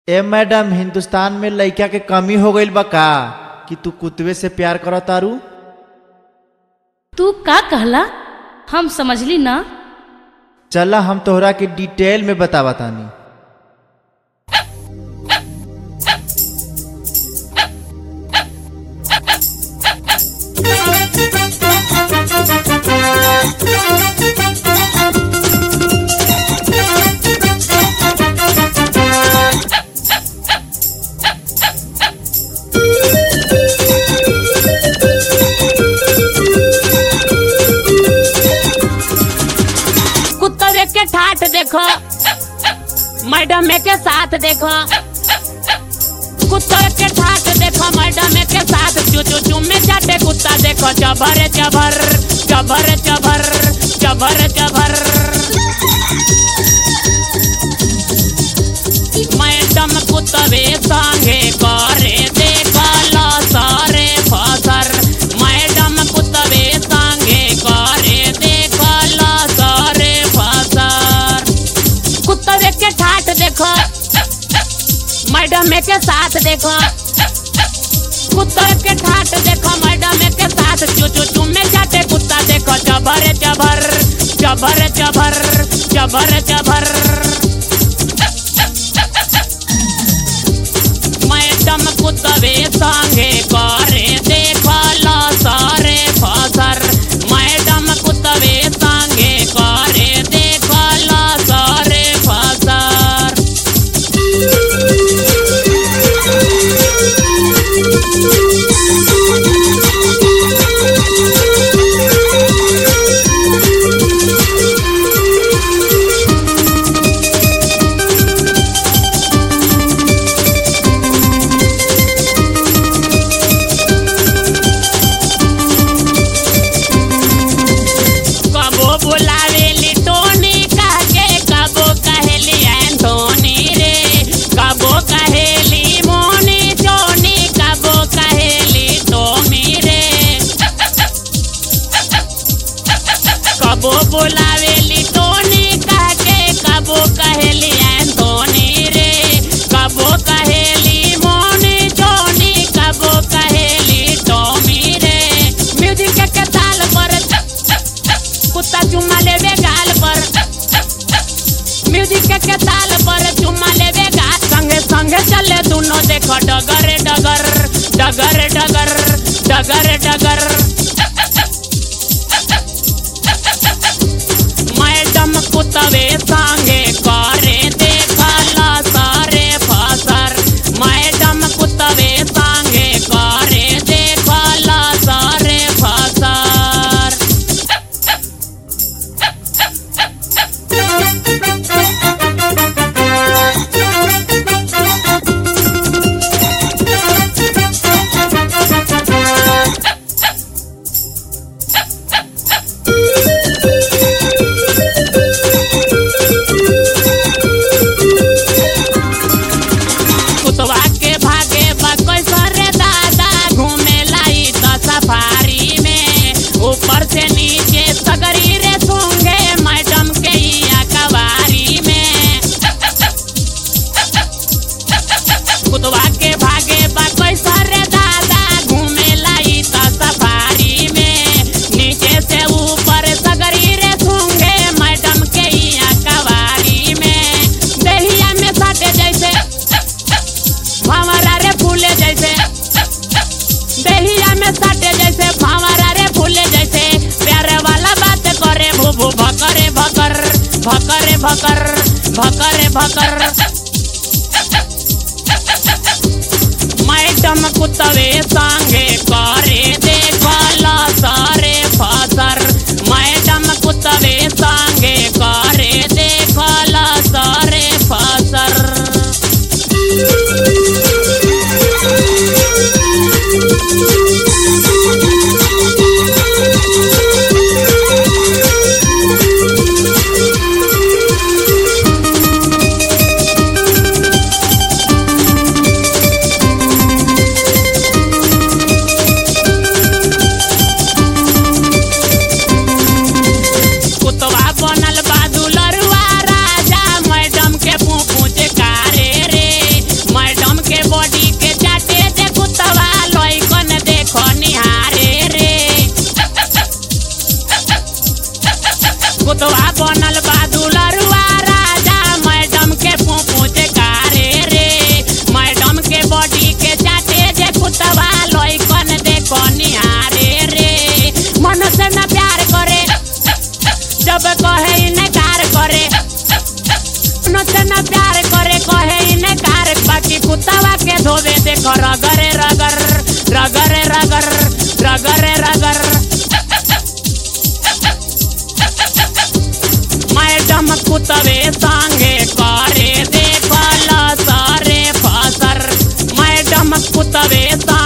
ए madam Hindustan में लइका के कमी हो गईल बा का कि तू कुतवे से प्यार करत तारू तू का कहला हम समझली ना चला हम तोहरा के डिटेल में बतावा तानी कुत्ते के ठाठ देखो मैडम के साथ देखो कुत्ते के ठाठ देखो मैडम के साथ चू चू चू में चाटे कुत्ता देखो जबर जबर जबर जबर जबर जबर मैडम कुत्तवे संगे करे देखल सारे फसर मैडम कुत्तवे संगे करे देखल सारे फसर कुत्तवे के ठाठ देखो मैडम के साथ देखो कुत्ते के ठाठ देखो मैडम के साथ चू चू चू में जाते कुत्ता देखो जबर जबर जबर जबर जबर जबर मैडम कुत्तवे संगे करे देखल सारे फसर मैडम कुत्तवे संगे करे देखल सारे फसर कबो बुलावेली टोनी कह के कबो कहेली एंटोनी रे कबो कहेली मोनी चोनी कबो कहेली टोमी रे कबो बुलावेली टोनी कह के कबो कहेली एंटोनी रे कबो कहेली मोनी चोनी कबो कहेली टोमी रे म्यूजिक के ताल पर कुत्ता चुम्मा लेवे गाल पर म्यूजिक के ताल पर चुम्मा लेवे गाल संगे संगे चले दोनों देखो डगर डगर डगर डगर डगर डगर मैडम कुत्तवे संगे करे देखला सारे फसर मैडम कुत्तवे संगे करे देखला सारे फसर कुतवा के भागे बकोई सरे दादा घूमे लाई तो सफारी में ऊपर से नीचे सगरी रे सूंगे मैडम के इया कवारी में कुतवा के भागे बकोई सरे दादा घूमे लाई तो सफारी में नीचे से ऊपर सगरी रे सूंगे मैडम के इया कवारी में दहिया में साटे जैसे भावरा रे फूले जैसे दहिया में साटे जैसे भावरा रे फूले जैसे प्यारे वाला बात करे भूभू भकरे भकर भकरे भकर भकरे भकर मैडम कुत्तवे संगे करे देखला सारे फसर मैडम कुत्तवे संगे करे देखला सारे फसर देखो रगरे रगर रगरे रगर रगरे रगर मैडम कुतवे संगे करे देखल सारे फसर मैडम कुतवे संगे